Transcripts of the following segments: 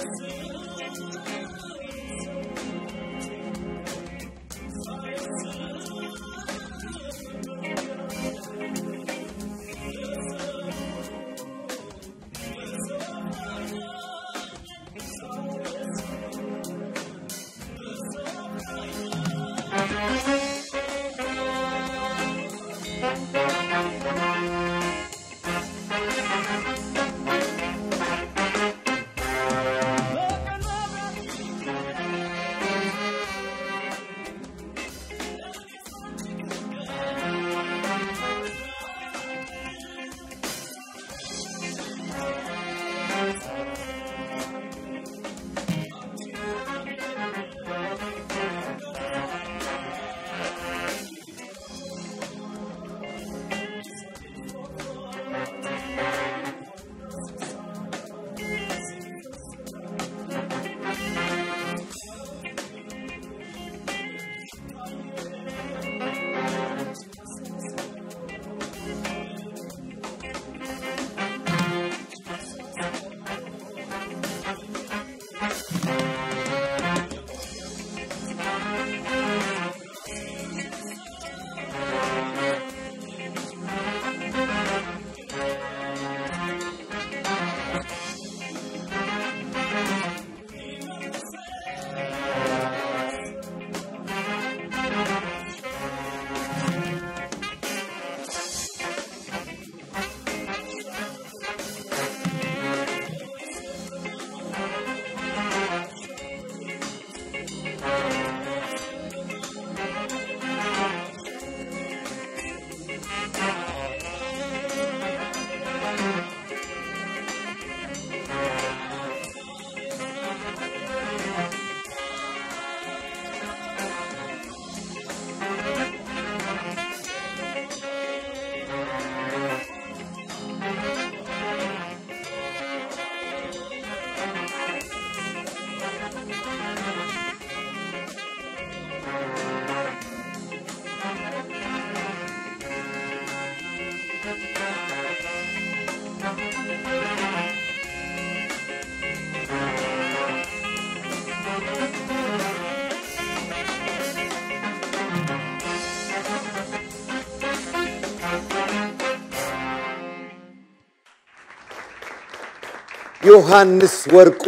ዮሐንስ ወርቁ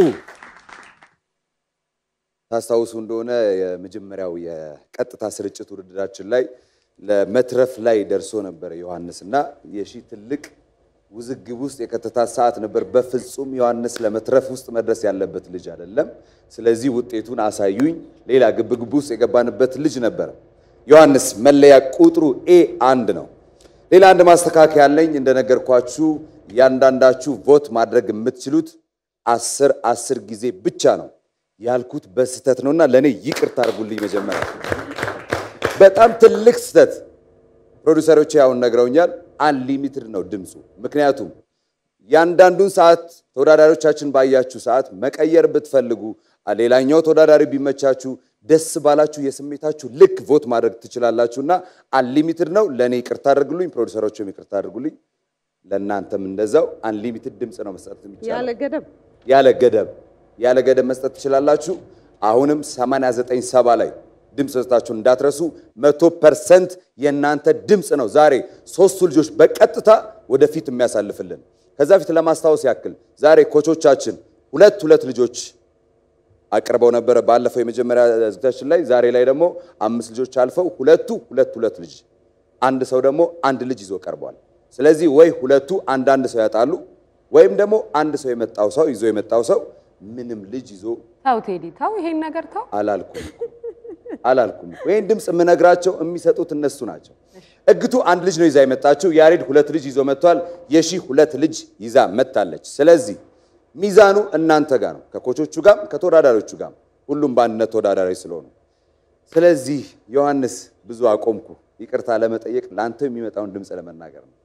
ታስታውሱ እንደሆነ የመጀመሪያው የቀጥታ ስርጭት ውድድራችን ላይ ለመትረፍ ላይ ደርሶ ነበረ ዮሐንስ እና የሺ ትልቅ ውዝግብ ውስጥ የከተታ ሰዓት ነበር። በፍጹም ዮሐንስ ለመትረፍ ውስጥ መድረስ ያለበት ልጅ አይደለም። ስለዚህ ውጤቱን አሳዩኝ። ሌላ ግብግብ ውስጥ የገባንበት ልጅ ነበረ። ዮሐንስ መለያ ቁጥሩ ኤ አንድ ነው። ሌላ አንድ ማስተካከያ ያለኝ እንደነገርኳችሁ እያንዳንዳችሁ ቮት ማድረግ የምትችሉት አስር አስር ጊዜ ብቻ ነው ያልኩት በስህተት ነውና ለእኔ ይቅርታ አድርጉልኝ። መጀመሪያ በጣም ትልቅ ስህተት ፕሮዲውሰሮች ያውን ነግረውኛል። አንሊሚትድ ነው ድምፁ። ምክንያቱም ያንዳንዱን ሰዓት ተወዳዳሪዎቻችን ባያችሁ ሰዓት መቀየር ብትፈልጉ ሌላኛው ተወዳዳሪ ቢመቻችሁ ደስ ባላችሁ የስሜታችሁ ልክ ቮት ማድረግ ትችላላችሁና አንሊሚትድ ነው። ለእኔ ይቅርታ አድርጉልኝ፣ ፕሮዲውሰሮችም ይቅርታ አድርጉልኝ። ለእናንተም እንደዛው አንሊሚትድ ድምፅ ነው መስጠት የሚቻለው ያለ ገደብ ያለ ገደብ ያለ ገደብ መስጠት ትችላላችሁ። አሁንም 89 ሰባ ላይ ድምፅ መስጠታችሁን እንዳትረሱ። መቶ ፐርሰንት የእናንተ ድምፅ ነው ዛሬ ሶስቱ ልጆች በቀጥታ ወደፊት የሚያሳልፍልን። ከዛ ፊት ለማስታወስ ያክል ዛሬ ኮቾቻችን ሁለት ሁለት ልጆች አቅርበው ነበረ ባለፈው የመጀመሪያ ዝግጅታችን ላይ። ዛሬ ላይ ደግሞ አምስት ልጆች አልፈው ሁለቱ ሁለት ሁለት ልጅ አንድ ሰው ደግሞ አንድ ልጅ ይዞ ቀርቧል። ስለዚህ ወይ ሁለቱ አንዳንድ ሰው ያጣሉ ወይም ደግሞ አንድ ሰው የመጣው ሰው ይዞ የመጣው ሰው ምንም ልጅ ይዞ ተው ቴዲ ተው፣ ይሄን ነገር ተው። አላልኩም አላልኩም። ይህን ድምፅ የምነግራቸው የሚሰጡት እነሱ ናቸው። እግቱ አንድ ልጅ ነው ይዛ የመጣችው። ያሬድ ሁለት ልጅ ይዞ መጥቷል። የሺ ሁለት ልጅ ይዛ መጥታለች። ስለዚህ ሚዛኑ እናንተ ጋር ነው፣ ከኮቾቹ ጋር ከተወዳዳሪዎቹ ጋር ሁሉም በአንድነት ተወዳዳሪ ስለሆኑ። ስለዚህ ዮሐንስ ብዙ አቆምኩ፣ ይቅርታ ለመጠየቅ ለአንተ የሚመጣውን ድምፅ ለመናገር ነው።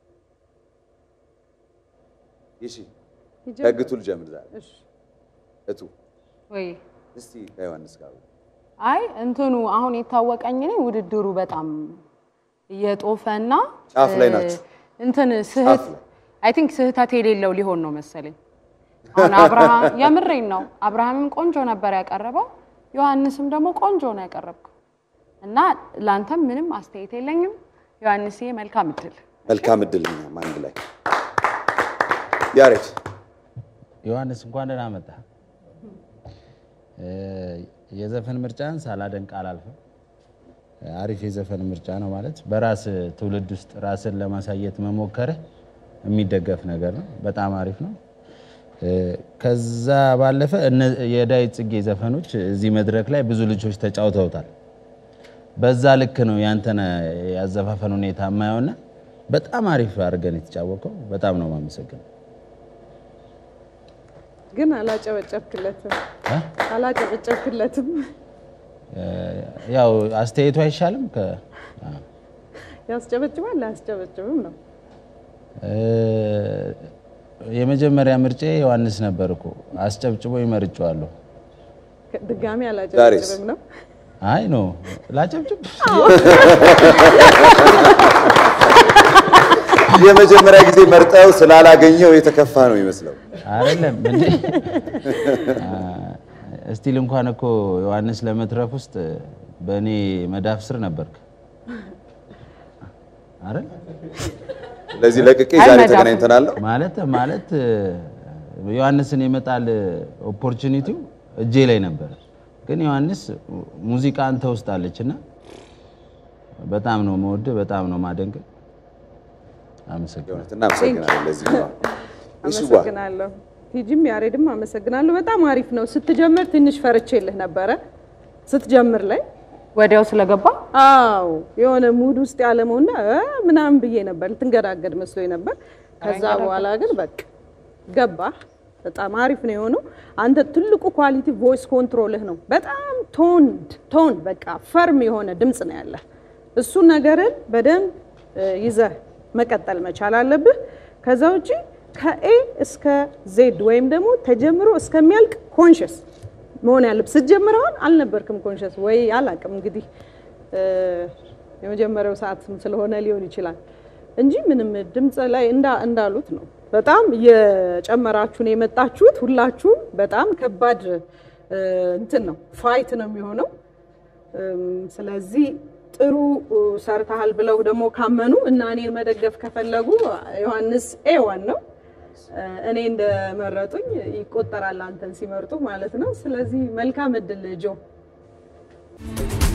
ይሺ ከእግቱ ልጀምር ዛሬ እሺ፣ እቱ ወይ እስቲ ከዮሐንስ ጋር አይ እንትኑ አሁን የታወቀኝ እኔ ውድድሩ በጣም እየጦፈና ጫፍ ላይ እ፣ ናችሁ። እንትን ስህት ጫፍ ላይ። አይ ቲንክ ስህተት የሌለው ሊሆን ነው መሰለኝ። አሁን አብርሃም የምሬን ነው። አብርሃምም ቆንጆ ነበር ያቀረበው፣ ዮሐንስም ደግሞ ቆንጆ ነው ያቀረብከው እና ለአንተም ምንም አስተያየት የለኝም። ዮሐንስዬ መልካም እድል። መልካም እድል እኛም አንድ ላይ ያሬድ ዮሐንስ እንኳን ደህና መጣ። የዘፈን ምርጫን ሳላደንቅ አላልፍም። አሪፍ የዘፈን ምርጫ ነው ማለት በራስ ትውልድ ውስጥ ራስን ለማሳየት መሞከርህ የሚደገፍ ነገር ነው። በጣም አሪፍ ነው። ከዛ ባለፈ እነ- የዳዊት ጽጌ ዘፈኖች እዚህ መድረክ ላይ ብዙ ልጆች ተጫውተውታል። በዛ ልክ ነው ያንተን ያዘፋፈን ሁኔታ የማየውና በጣም አሪፍ አድርገን የተጫወቀው። በጣም ነው የማመሰግነው። ግን አላጨበጨብክለትም እ? አላጨበጨብክለትም። ያው አስተያየቱ አይሻልም? ከ አ። ያስጨበጭባል አያስጨበጭብም ነው። እ፣ የመጀመሪያ ምርጬ ዮሐንስ ነበር እኮ አስጨብጭቦ ይመርጫዋለሁ። ድጋሚ አላጨበጭብም ነው። አይ ኖ ላጨብጭብ የመጀመሪያ ጊዜ መርጠው ስላላገኘው የተከፋ ነው ይመስለው። አይደለም እንዴ? አ፣ እስቲል እንኳን እኮ ዮሐንስ ለመትረፍ ውስጥ በእኔ መዳፍ ስር ነበርክ አይደል? ስለዚህ ለቅቄ ዛሬ አይመዳም። ተገናኝተናል። ማለት ማለት ዮሐንስን የመጣል ኦፖርቹኒቲው እጄ ላይ ነበር፣ ግን ዮሐንስ ሙዚቃ አንተ ውስጥ አለች እና በጣም ነው መወድ፣ በጣም ነው ማደንቅ። አመሰግናለሁ። የእውነት እናመሰግናለን። ለዚህ ነው ይሽዋ አመሰግናለሁ። ቲጂም ያሬድም አመሰግናለሁ። በጣም አሪፍ ነው። ስትጀምር ትንሽ ፈርቼልህ ነበረ ስትጀምር ላይ ወዲያው ስለገባ አዎ የሆነ ሙድ ውስጥ ያለመውና እ ምናምን ብዬ ነበር ልትንገዳገድ መስሎኝ ነበር። ከዛ በኋላ ግን በቃ ገባ። በጣም አሪፍ ነው የሆነው። አንተ ትልቁ ኳሊቲ ቮይስ ኮንትሮልህ ነው። በጣም ቶን ቶን በቃ ፈርም የሆነ ድምፅ ነው ያለህ። እሱ ነገርን በደንብ እ ይዘህ መቀጠል መቻል አለብህ። ከዛ ውጪ ከኤ እስከ ዜድ ወይም ደግሞ ተጀምሮ እስከሚያልቅ ኮንሽስ መሆን ያለብህ። ስትጀምር አሁን አልነበርክም ኮንሽስ ወይ አላቅም እንግዲህ እ የመጀመሪያው ሰዓትም ስለሆነ ሊሆን ይችላል እንጂ ምንም ድምፅ ላይ እንዳ- እንዳሉት ነው። በጣም እየጨመራችሁ ነው የመጣችሁት ሁላችሁም። በጣም ከባድ እ እንትን ነው ፋይት ነው የሚሆነው። እም፣ ስለዚህ ጥሩ እ፣ ሰርተሃል ብለው ደግሞ ካመኑ እና እኔን መደገፍ ከፈለጉ ዮሐንስ ኤዋን ነው እ፣ እኔ እንደመረጡኝ ይቆጠራል አንተን ሲመርጡ ማለት ነው። ስለዚህ መልካም እድል ጆ።